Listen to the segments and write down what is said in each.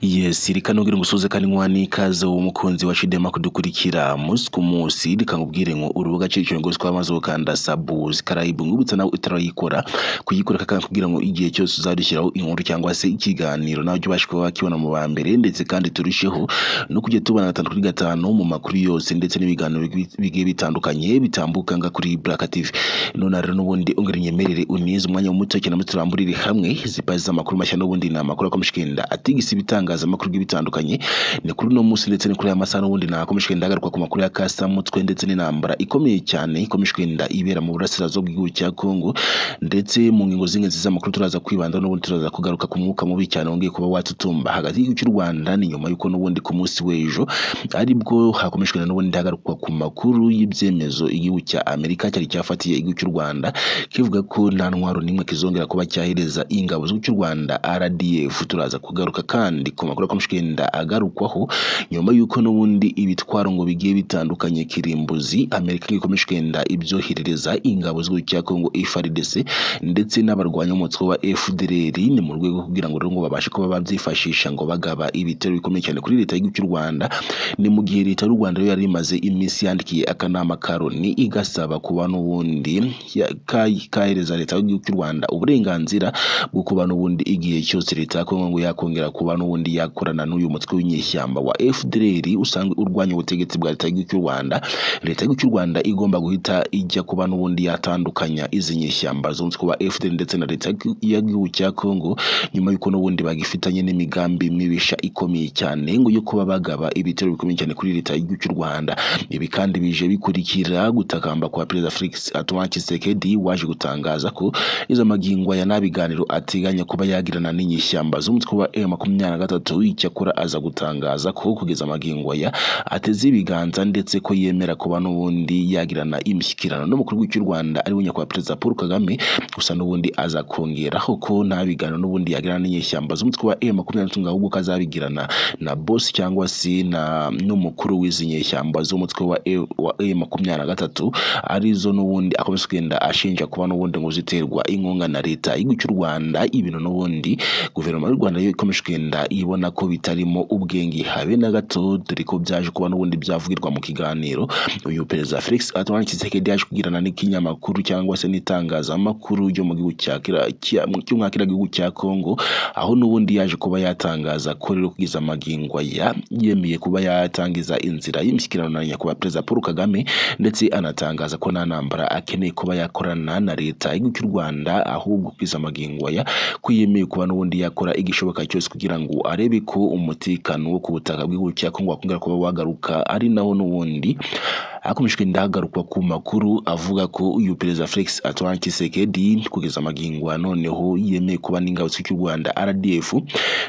Yes reka nubwire ngusuze kandi nkuha n'ikaze wowe umukunzi wa Chidema kudukurikira umunsi ku munsi reka nkubwire ngo urubuga Chidema ngo twamaze gukanda subscribe ngubutsa nawe utarayikora kuyikora kandi kugira ngo igihe cyose uzadushyiraho inkuru cyangwa se ikiganiro nawe ubashe kuba wakibona mu ba mbere ndetse kandi turusheho no kujya tubona gatanu kuri gatanu mu makuru yose ndetse n'ibiganiro bi- bigiye bitandukanye bitambuka nga kuri Black TV none rero n'ubundi ungana nyemerere unize umwanya muto cyane muto turamburire hamwe zipazi z'amakuru mashya n'ubundi ni amakuru akomeje kugenda atigisa ibitangazamakuru bitandukanye ni kuri uno munsi ndetse ni kuri aya masaha n'ubundi nakomeje kugenda hagaruka ku makuru ya kasamutwe ndetse n'intambara ikomeye cyane ikomeje kugenda ibera mu burasirazuba bw'igihugu cya Kongo ndetse mu ngingo z'ingenzi z'amakuru turaza kwibanda n'ubundi turaza kugaruka ku mwuka mubi cyane wongeye kuba watutumba hagati y'igihugu cy'u Rwanda ni nyuma y'uko n'ubundi ku munsi w'ejo aribwo hakomeje kugenda n'ubundi hagarukwa ku makuru y'ibyemezo igihugu cya Amerika cyari cyafatiye igihugu cy'u Rwanda kivuga ko nta ntwaro n'imwe kizongera kuba cyahereza ingabo z'igihugu cy'u Rwanda RDF turaza kugaruka kandi ku makuru akomeje kugenda agarukwaho nyuma y'uko n'ubundi ibitwaro ngo bigiye bitandukanye kirimbuzi Amerika ikomeje kugenda ibyoherereza ingabo z'igihugu cya Congo FARDC ndetse n'abarwanya umutwe wa FDLR ni mu rwego rwo kugira ngo rero ngo babashe kuba babyifashisha ngo bagaba ibitero bikomeye cyane kuri leta y'igihugu cy'u Rwanda ni mu gihe leta y'u Rwanda yari imaze iminsi yandikiye akanama ka Loni igasaba kuba n'ubundi ya- ka- kahereza leta y'igihugu cy'u Rwanda uburenganzira bwo kuba n'ubundi igihe cyose leta ya Kongo ngo yakongera kuba n'ubundi yakorana n'uyu mutwe w'inyeshyamba wa FDLR usanga urwanya ubutegetsi bwa leta y'igihugu cy'u Rwanda leta y'igihugu cy'u Rwanda igomba guhita ijya kuba n'ubundi yatandukanya izi nyeshyamba z'umutwe wa FDLR ndetse na leta y'igihugu cya Kongo nyuma y'uko n'ubundi bagifitanye n'imigambi mibisha ikomeye cyane ngo yo kuba bagaba ibitero bikomeye cyane kuri leta y'igihugu cy'u Rwanda ibi kandi bije bikurikira gutakamba kwa perezida Felix Antoine Tshisekedi waje gutangaza ko izo magingwa ya nabiganiro ateganya kuba yagirana n'inyeshyamba z'umutwe wa M23 icyakora aza gutangaza ko kugeza amagingwa ya ateze ibiganza ndetse ko yemera kuba n'ubundi yagirana imishyikirano n'umukuru w'igihugu cy'u Rwanda ari we nyakubahwa perezida Paul Kagame gusa n'ubundi aza kongeraho ko nta biganiro n'ubundi yagirana n'inyeshyamba z'umutwe wa M23 ngo ahubwo ko azabigirana na boss cyangwa se na n'umukuru w'izi nyeshyamba z'umutwe wa E- wa M23 arizo n'ubundi akomeza kugenda ashinja kuba n'ubundi ngo ziterwa inkunga na leta y'igihugu cy'u Rwanda ibintu n'ubundi guverinoma y'u Rwanda yo ikomeje kugenda ibona ko bitarimo ubwenge habe na gato dore ko byaje kuba n'ubundi byavugirwa mu kiganiro uyu perezida Felix Antoine Tshisekedi yaje kugirana n'ikinyamakuru cyangwa se n'itangazamakuru ryo mu gihugu cya Kira- cya- cyo mu gihugu cya Kongo aho n'ubundi yaje kuba yatangaza ko rero kugeza amagingo aya yemeye kuba yatangiza inzira y'imishyikirano na nyakubahwa perezida Paul Kagame ndetse anatangaza ko nta ntambara akeneye kuba yakorana na leta y'igihugu cy'u Rwanda ahubwo kugeza amagingo aya ko yemeye kuba n'ubundi yakora igishoboka cyose kugira ngo arebe ko umutekano wo ku butaka bw'igihugu cya Kongo wakongera kuba wagaruka ari naho n'ubundi hakomeje kugenda hagarukwa ku makuru avuga ko uyu perezida Felix Antoine Tshisekedi kugeza amagingo ya noneho yemeye kuba n'ingabo z'igihugu cy'u Rwanda RDF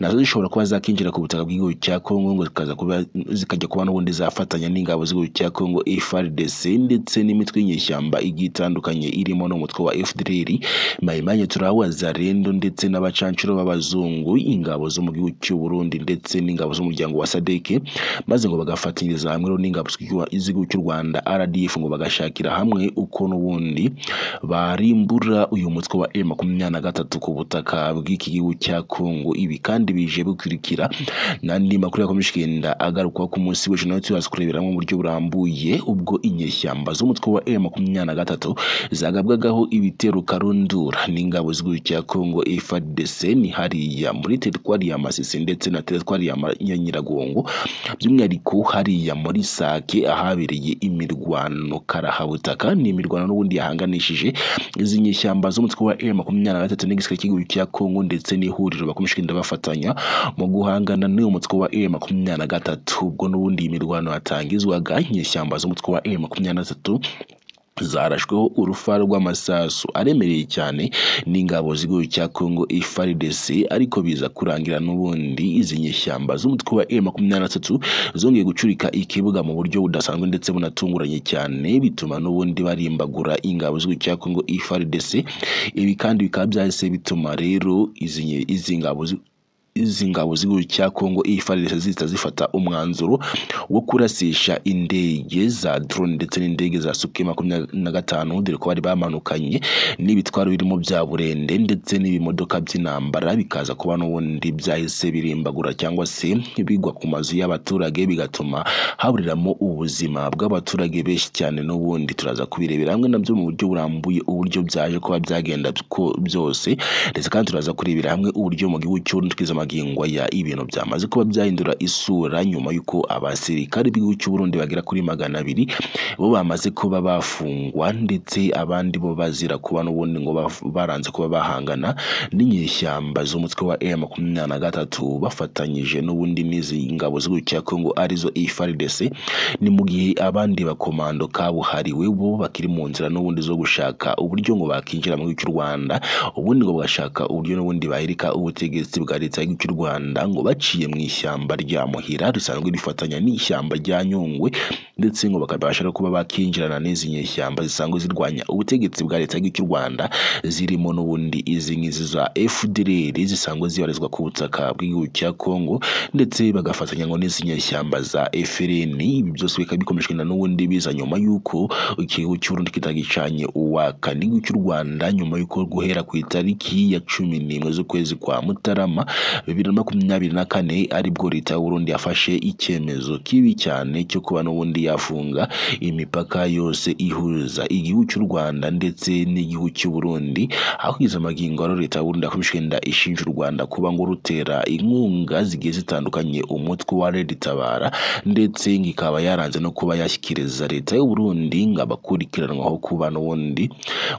nazo zishobora kuba zakinjira ku butaka bw'igihugu cya Kongo ngo zikaza kuba zikajya kuba n'ubundi zafatanya n'ingabo z'igihugu cya Kongo FARDC ndetse n'imitwe y'inyeshyamba igiye itandukanye irimo n'umutwe wa FDLR mayimanye turawaza rendo ndetse n'abacancuro b'abazungu ingabo zo mu gihugu cy'u Burundi ndetse n'ingabo z'umuryango wa SADC maze ngo bagafatanyiriza hamwe rero n'ingabo z'igihugu- z'igihugu cy'u Rwanda RDF ngo bagashakira hamwe uko n'ubundi barimbura uyu mutwe wa M23 ku butaka bw'iki gihugu cya Kongo ibi kandi bije bikurikira n'andi makuru yakomeje kugenda agarukwaho ku munsi w'ejo nawe tuzaza kurebera mu buryo burambuye ubwo inyeshyamba z'umutwe wa M23 zagabwagaho ibitero karundura n'ingabo z'igihugu cya Kongo FARDC ni hariya muri teritwari ya Masisi ndetse na teritwari ya Ma- ya Nyiragongo by'umwihariko hariya muri sake ahabereye imirwano karahabutaka ni imirwano n'ubundi yahanganishije izi nyeshyamba z'umutwe wa M makumyabiri na gatatu n'igisirikare cy'igihugu cya Kongo ndetse n'ihuriro bakomeje kugenda bafatanya mu guhangana n'uyu mutwe wa M makumyabiri na gatatu ubwo n'ubundi iyi mirwano yatangizwaga inyeshyamba z'umutwe wa M makumyabiri na gatatu zarashweho urufaro rw'amasasu aremereye cyane n'ingabo z'igihugu cya Congo FARDC ariko biza kurangira n'ubundi izi nyeshyamba z'umutwe wa M23 zongeye gucurika ikibuga mu buryo budasanzwe ndetse bunatunguranye cyane bituma n'ubundi barimbagura ingabo z'igihugu cya Congo FARDC ibi kandi bikaba byahise bituma rero izi nye- izi ngabo zi- izi ngabo z'igihugu cya Kongo ifarc zihita zifata umwanzuro wo kurasisha indege za drone ndetse n'indege za Suke makumyabiri na gatanu dore ko bari bamanukanye n'ibitwaro birimo bya burende ndetse n'ibimodoka by'intambara bikaza kuba n'ubundi byahise birimbagura cyangwa se bigwa ku mazu y'abaturage bigatuma haburiramo ubuzima bw'abaturage benshi cyane n'ubundi turaza kubirebera hamwe nabyo mu buryo burambuye uburyo byaje kuba byagenda ko byose ndetse kandi turaza kurebera hamwe uburyo mu gihugu cy'u Burundi twiza magingo ya ibintu byamaze kuba byahindura isura nyuma y'uko abasirikare b'igihugu cy'u Burundi bagera kuri magana abiri bo bamaze kuba bafungwa ndetse abandi bo bazira kuba n'ubundi ngo bav- baranze kuba bahangana n'inyeshyamba z'umutwe wa M makumyabiri na gatatu bafatanyije n'ubundi n'izi ngabo z'igihugu cya Kongo arizo FARDC ni mu gihe abandi bakomando kabuhariwe bo bakiri mu nzira n'ubundi zo gushaka uburyo ngo bakinjira mu gihugu cy'u Rwanda ubundi ngo bagashaka uburyo n'ubundi bahirika ubutegetsi bwa leta y'igihugu cy'u Rwanda ngo baciye mu ishyamba rya Muhira risanzwe rifatanya n'ishyamba rya Nyungwe ndetse ngo bakabasha no kuba bakinjirana n'izi nyeshyamba zisanzwe zirwanya ubutegetsi bwa leta y'igihugu cy'u Rwanda zirimo n'ubundi izi ngizi za FDLR zisanzwe zibarizwa ku butaka bw'igihugu cya Kongo ndetse bagafatanya ngo n'izi nyeshyamba za FLN ibi byose bikaba bikomejwe na n'ubundi biza nyuma y'uko igihugu cy'u Burundi kitagicanye uwa kane igihugu cy'u Rwanda nyuma y'uko guhera ku itariki ya cumi n'imwe z'ukwezi kwa Mutarama bibiri na makumyabiri na kane aribwo leta y'u Burundi yafashe icyemezo kibi cyane cyo kuba n'ubundi yafunga imipaka yose ihuza igihugu cy'u Rwanda ndetse n'igihugu cy'u Burundi hakiza amagingo rero leta y'u Burundi yakomeje igenda ishinja u Rwanda kuba ngo rutera inkunga zigiye zitandukanye umutwe wa Red Tabara ndetse ngo ikaba yaranze no kuba yashyikiriza leta y'u Burundi ngo abakurikiranwaho kuba n'ubundi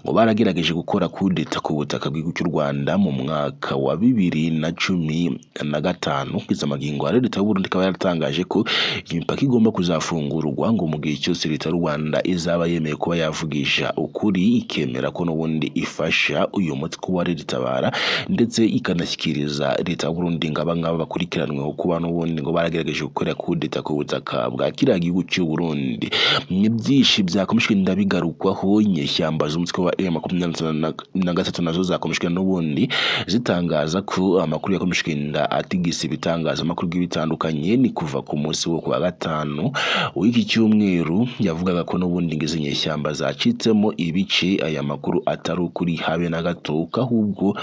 ngo baragerageje gukora kudeta ku butaka bw'igihugu cy'u Rwanda mu mwaka wa bibiri na cumi na gatanu kugeza amagingo ya leta y'u Burundi ikaba yaratangaje ko imipaka igomba kuzafungurwa ngo mu gihe cyose leta y'u Rwanda izaba yemeye kuba yavugisha ukuri ikemera ko n'ubundi ifasha uyu mutwe wa Red Tabara ndetse ikanashyikiriza leta y'u Burundi ngo abangaba bakurikiranweho kuba n'ubundi ngo baragerageje gukora kudeta ku butaka bwa kiriya gihugu cy'u Burundi ni byinshi byakomejwe ndabigarukwaho inyeshyamba z'umutwe wa M makumyabiri na gatatu nazo zakomejwe n'ubundi zitangaza ko amakuru yakomejwe inda atigisa ibitangazamakuru bitandukanye ni kuva ku munsi wo ku wa gatanu w'iki cyumweru yavugaga ko n'ubundi ngo izi nyeshyamba zacitsemo ibice aya makuru atari ukuri habe na gato ko ahubwo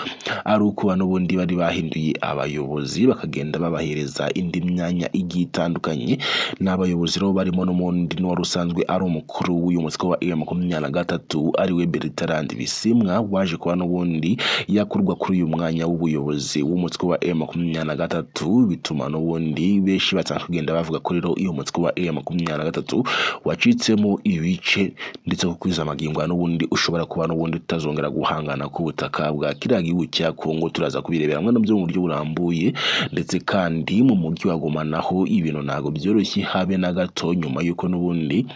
ari ukuba n'ubundi bari bahinduye abayobozi bakagenda babahereza indi myanya igiye itandukanye ni abayobozi rero barimo n'umundi n'uwari usanzwe ari umukuru w'uyu mutwe wa M makumyabiri na gatatu ariwe Bertrand Bisimwa waje kuba n'ubundi yakurwa kuri uyu mwanya w'ubuyobozi w'umutwe wa M makumyabiri na gatatu bituma n'ubundi benshi batangira kugenda bavuga ko rero uyu mutwe wa M makumyabiri na gatatu wacitsemo ibice ndetse ko kwiza amagingo ya n'ubundi ushobora kuba n'ubundi utazongera guhangana ku butaka bwa kiriya gihugu cya Kongo turaza kubirebera hamwe nabyo mu buryo burambuye ndetse kandi mu mujyi wa Goma naho ibintu ntabwo byoroshye habe na gato nyuma y'uko n'ubundi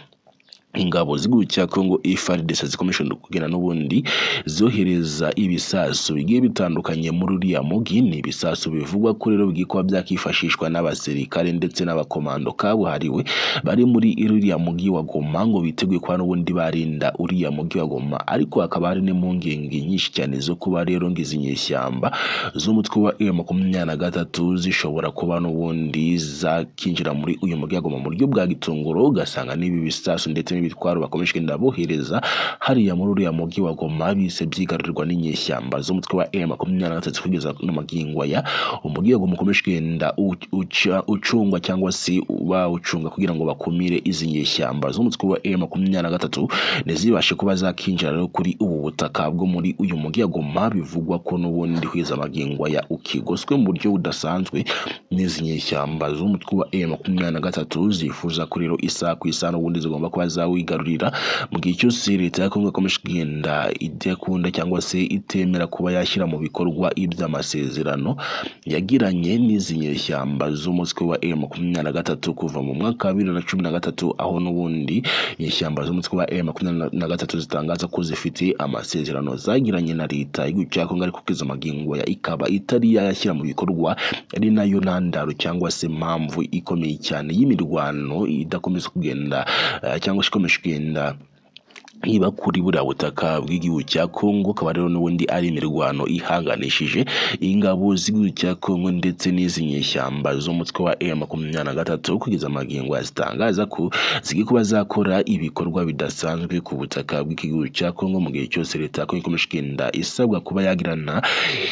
ingabo z'igihugu cya Kongo FARDC zikomeje no kugenda n'ubundi zohereza ibisasu bigiye bitandukanye muri uriya mugi ni ibisasu bivugwa ko rero bigiye kuba byakifashishwa n'abasirikare ndetse n'abakomando kabuhariwe bari muri uriya mugi wa Goma ngo biteguye kuba n'ubundi barinda uriya mugi wa Goma ariko hakaba hari n'impungenge nyinshi cyane zo kuba rero ngo izi nyeshyamba z'umutwe wa M makumyabiri na gatatu zishobora kuba n'ubundi zakinjira muri uyu mugi wa Goma mu buryo bwa gitunguru ugasanga n'ibi bisasu ndetse n'ibitwaro bakomeje kugenda bohereza hariya muri uriya mugi wa Goma bise byigarurirwa n'inyeshyamba z'umutwe wa M makumyabiri na gatatu kugeza n'amagingo ya umugi wa Goma ukomeje kugenda u- uca- ucungwa cyangwa se bawucunga kugira ngo bakumire izi nyeshyamba z'umutwe wa M makumyabiri na gatatu ntizibashe kuba zakinjira rero kuri ubu butaka bwo muri uyu mugi wa Goma bivugwa ko n'ubundi kugeza amagingo ya ukigoswe mu buryo budasanzwe n'izi nyeshyamba z'umutwe wa M makumyabiri na gatatu zifuza ko rero isaha ku isaha n'ubundi zigomba kuba zawigarurira mu gihe cyose leta ya Kongo ikomeje kugenda idakunda cyangwa se itemera kuba yashyira mu bikorwa iby'amasezerano yagiranye n'izi nyeshyamba z'umutwe wa M makumyabiri na gatatu kuva mu mwaka wa bibiri na cumi na gatatu aho n'ubundi inyeshyamba z'umutwe wa M makumyabiri na gatatu zitangaza ko zifite amasezerano zagiranye na leta y'igihugu cya Kongo ariko kugeza amagingo ya ikaba itari yayashyira mu bikorwa ari nayo ntandaro cyangwa se mpamvu ikomeye cyane y'imirwano idakomeza kugenda eh, cyangwa se ikomeje kugenda niba kuri buriya butaka bw'igihugu cya kongo akaba rero n'ubundi ari imirwano ihanganishije ingabo z'igihugu cya kongo ndetse n'izinyeshyamba z'umutwe wa m makumyabiri na gatatu kugeza amagingo zitangaza ko ziri kuba zakora ibikorwa bidasanzwe ku butaka bw'igihugu cya kongo mu gihe cyose leta ya kongo ikomeje kugenda isabwa kuba yagirana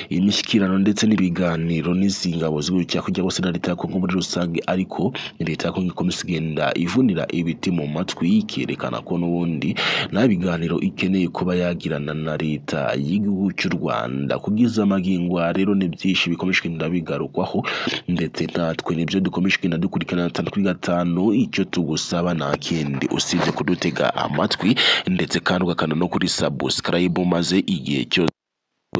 imishyikirano ndetse n'ibiganiro n'izi ngabo z'igihugu cya kongo bose na leta ya kongo muri rusange ariko leta ya kongo ikomeza kugenda ivunira ibiti mu matwi ikerekana ko n'ubundi nta biganiro ikeneye kuba yagirana na leta y'igihugu cy'u rwanda kugeza amagingwa rero ni byinshi bikomeje kugenda bigarukwaho ndetse natwe nibyo dukomeje kugenda dukurikirana gatanu kuri gatanu icyo tugusaba nta kindi usibye kudutega amatwi ndetse kandi ugakanda no kuri sabusikarayibu maze igihe cyose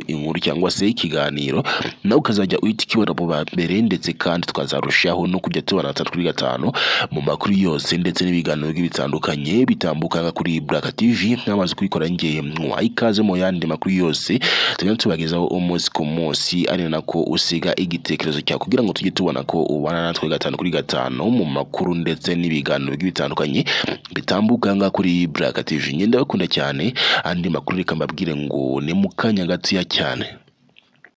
inkuru cyangwa se ikiganiro nawe ukazajya uhita ukibona mu ba mbere ndetse kandi twazarushaho no kujya tubona gatatu kuri gatanu mu makuru yose ndetse n'ibiganiro bigiye bitandukanye bitambuka kuri Buraka TV nk'amaze kubikora ngiye mwuha ikaze mu yandi makuru yose tugenda tubagezaho umunsi ku munsi ari nako usiga igitekerezo cyawe kugira ngo tujye tubona ko ubana natwe gatanu kuri gatanu mu makuru ndetse n'ibiganiro bigiye bitandukanye bitambuka ngaha kuri Buraka TV ngenda bakunda cyane andi makuru reka mbabwire ngo ni mu kanya gatoya cyane